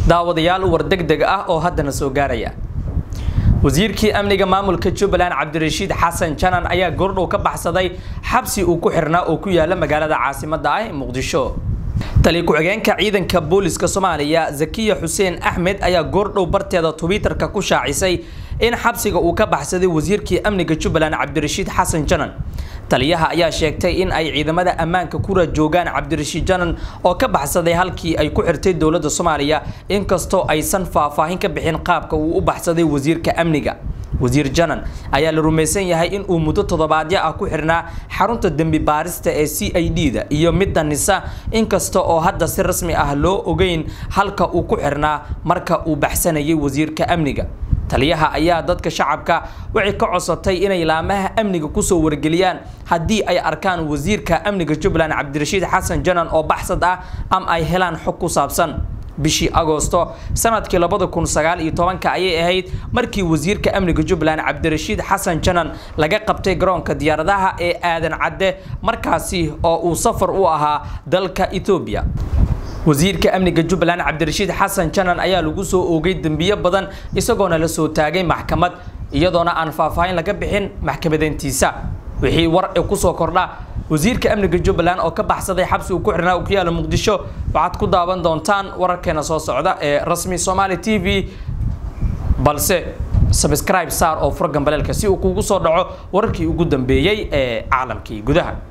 daawadayaal war degdeg ah oo haddana soo gaaraya wasiirkii amniga maamulka jubbaland cabdirashiid xasan janan ayaa goordhow ka baxsaday xabsi uu ku xirnaa oo ku yaala magaalada caasimadda ah ee muqdisho tali ku-xigeenka ciidanka booliska soomaaliya zakiya xuseen axmed ayaa goordhow barteeda twitter-ka ku shaacisay in xabsiga uu ka baxsaday wasiirkii amniga jubbaland cabdirashiid xasan janan taliyaha ayaa sheegtay in ay ciidamada ammaanka ku rajoogaan cabdirashiid janan oo ka baxsaday halkii ay ku xirtay dowladda soomaaliya inkastoo aysan faahfaahin ka bixin qaabka uu u baxsaday wasiirka amniga wasiir janan ayaa la rumaysan yahay in uu muddo toddobaadyo ah ku xirnaa xarunta dembi baarista ee c i d da iyo midda nisa inkasta oo hadda si rasmi ah loo ogeyn halka uu ku xirnaa marka uu baxsanayay wasiirka amniga taliyaha ayaa dadka shacabka waxay ka codsatay inay laamaha amniga kusoo wargeliyaan haddii ay arkaan wasiirka amniga jubbaland cabdirashiid xasan janan oo baxsad ah ama ay helaan xog ku saabsan bishii agoosto sanadkii labada kun sagaal iyo tobanka ayay ahayd markii wasiirka amniga jubbaland cabdirashiid xasan janan laga qabtay garoonka diyaaradaha ee aadan cadde markaasi oo uu safar u ahaa dalka etoobiya wasiirka amniga jubbaland cabdirashiid xasan janan ayaa lagu soo oogay dembiyo badan isagoona la soo taagay maxkamad iyadoona aan faahfaahin laga bixin maxkamadeyntiisa wixii war e kusoo kordha wasiirka amniga jubbaland oo ka baxsaday xabsi uu ku xirnaa uu ku yaala muqdisho waxaad ku daawan doontaan wararkeena soo socda ee rasmi somaali t v balse subscribe saar oo fura gambaleelka si uu kugu soo dhaco wararkii ugu dambeeyey ee caalamkii gudaha